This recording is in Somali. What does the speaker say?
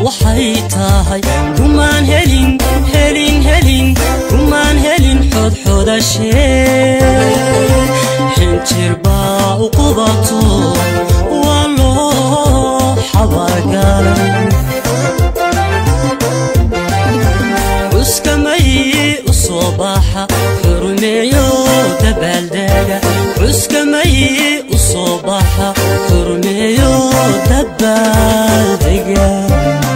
waxay tahay rumaan helin helin helin rumaan helin xodxodashee xinjir baa u qubato waa loo xabaargalay cuskamay u soo baxa xurmeeyo dabaaldega cuskamay u soo baxa xurmeeyo dabaaldega